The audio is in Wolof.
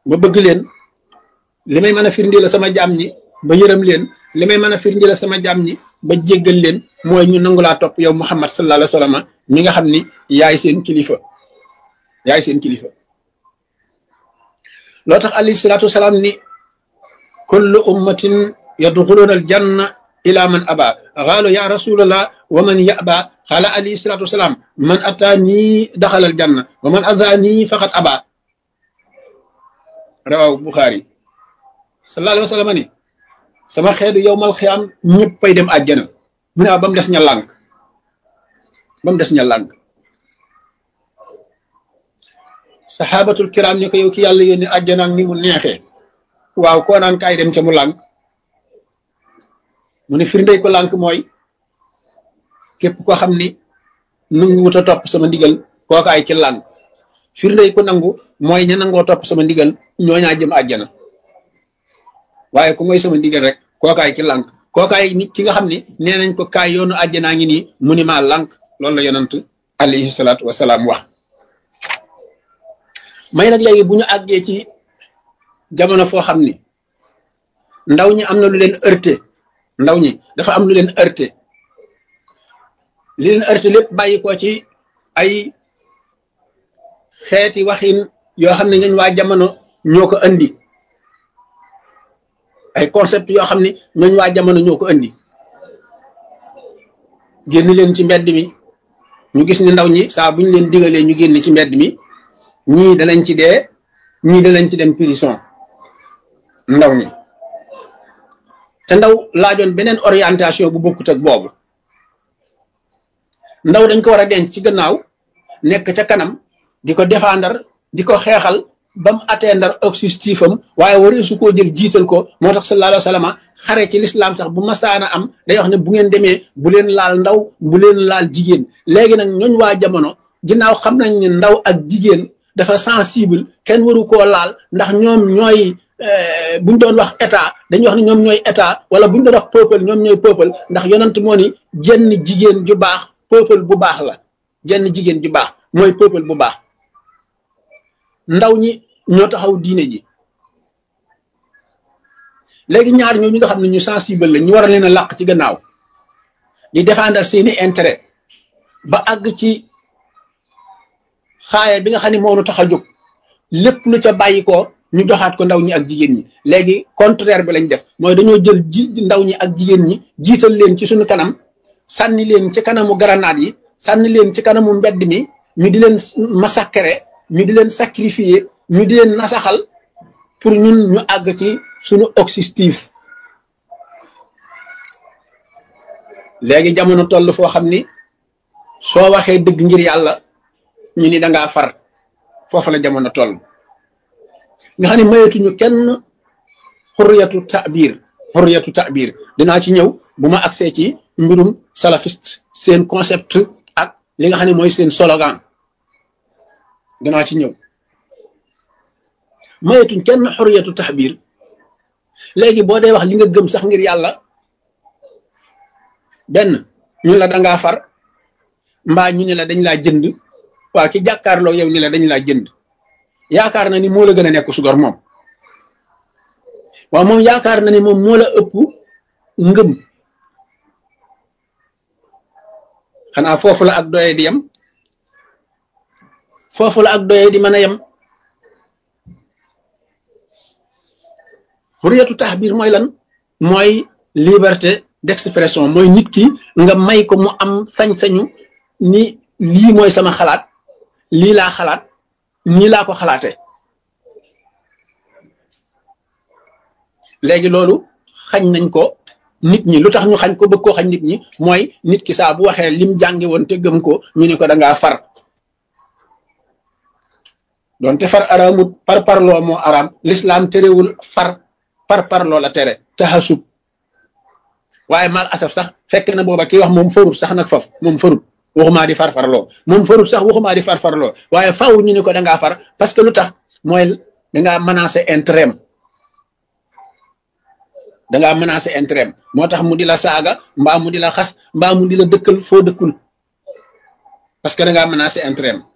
ma bëgg leen li may mën a firndi la sama jaam ñi ba yërëm leen li may mën a firndi la sama jaam ñi ba jéggal leen mooy ñu nangu laa topp yow Muhammad sallallahu alayhi wa sallam mi nga xam ni yaay seen kilifa yaay seen kilifa loo tax alayhi salaatu wasalaam ni kullu ummatin yadxuluuna al janna ila man aba xaalu ya rasulallah wa man yaba xaala alayhi salaatu wasalaam man ataanii daxala al janna wa man adaanii faqat aba rawaw buxaari sallallahu alayhi wa sallam ni sama xeetu yowmal xiyaam ñëppay dem àjjana mu ne ba mu des ña lànk ba mu des ña lànk saxaabatul kiram ni ko yow ki yàlla yónni àjjana ak ni mu neexee waaw koo naan kaay dem ca mu lànk mu ne firndey ko lànk mooy képp koo xam ni nangu wut a topp sama ndigal kookaay ci lànk firndey ko nangu mooy ña nangoo topp sama ndigal ñooñaa jëm àjjana waaye ku mooy sama ndigal rek kookaay ci lànk kookaay nit ki nga xam ne nee nañ ko kaay yoonu àjjanaa ngi nii mu ni maa lànk loolu la yonant alayhi salaatu wasalaam wax may nag léegi bu ñu àggee ci jamono foo xam ni ndaw ñi am na lu leen heurté ndaw ñi dafa am lu leen heurté li leen heurté lépp bàyyi ko ci ay xeeti waxin yoo xam ne ñooñ waa jamono ñoo ko andi ay concept yoo xam ne ñooñ waa jamono ñoo ko andi génn leen ci mbedd mi ñu gis ni ndaw ñi saa bu ñu leen digalee ñu génn ci mbedd mi ñii danañ ci dee ñii danañ ci dem prison ndaw ñi te ndaw laajoon beneen orientation bu bokkut ak boobu ndaw dañ ko war a denc ci gannaaw nekk ca kanam di ko défendre di ko xeexal ba mu atteindre objectif am waaye waree su koo jël jiital ko moo tax sallallahu alayhi wa sallam xare ci lislaam sax bu masaana am day wax ne bu ngeen demee bu leen laal ndaw bu leen laal jigéen léegi nag ñooñ waa jamono ginnaaw xam nañ ne ndaw ak jigéen dafa sensible kenn waru koo laal ndax ñoom ñooy buñ doon wax état dañuy wax ne ñoom ñooy état wala buñ doon wax peuple ñoom ñooy peuple ndax yonent moo ni jenn jigéen ju baax peuple bu baax la jenn jigéen ju baax mooy peuple bu baax ndaw ñi ñoo taxaw diine ji léegi ñaar ñoo ñi nga xam ne ñu sensible la ñu war a leen a làq ci gannaaw di défendre seeni intérêt ba àgg ci xaaya bi nga xam ne moo nu tax a jóg lépp lu ca bàyyi ko ñu joxaat ko ndaw ñi ak jigéen ñi léegi contraire bi lañ def mooy dañoo jël ji ndaw ñi ak jigéen ñi jiital leen ci suñu kanam sànni leen ci kanamu garanaat yi sànni leen ci kanamu mbedd mi ñu di leen massacrer ñu di leen sacrifier ñu di leen nasaxal pour ñun ñu àgg ci suñu objectif léegi jamono toll foo xam ni soo waxee dëgg ngir yàlla ñu ni dangaa far foofu la jamono toll nga xam ne mayetuñu kenn xurriyatu ta'bir xurriyatu ta'bir dinaa ci ñëw bu ma agsee ci mbirum salafiste seen concept ak li nga xam ne mooy seen slogan dinaa ci ñëw mayetuñ kenn xurriyatu ta'bir léegi boo dee wax li nga gëm sax ngir yàlla benn ñu la dangaa far mbaa ñu ne la dañ laa jënd waaw ki jàkkaarloo yow ni la dañ laa jënd yaakaar na ni moo la gën a nekk sugor moom waaw moom yaakaar na ni moom moo la ëpp ngëm xanaa foofu la ak doye di yem foofu la ak doye di mën a yem xuriyatu taxbiir mooy lan mooy liberté d'expression mooy nit ki nga may ko mu am sañ-sañu ni lii mooy sama xalaat lii laa xalaat nii laa ko xalaate léegi loolu xañ nañ ko nit ñi lu tax ñu xañ ko bëgg koo xañ nit ñi mooy nit ki saa bu waxee lim jàngi woon te gëm ko ñu ne ko da ngaa far doonte far araamut par parloo moo araam l'islam terewul far par parloo la tere taxasub waaye mal asaf sax fekk na booba kii wax moom farut sax nag faf moom farut waxumaa di farfarloo moom farut sax waxumaa di farfarloo waaye faaw ñu ni ko dangaa far parce que lu tax mooy dangaa menacer intérêt dangaa menacer intérêt moo tax mu di la saaga mbaa mu di la xas mbaa mu di la dëkkal foo dëkkul parce que dangaa menacer intérêt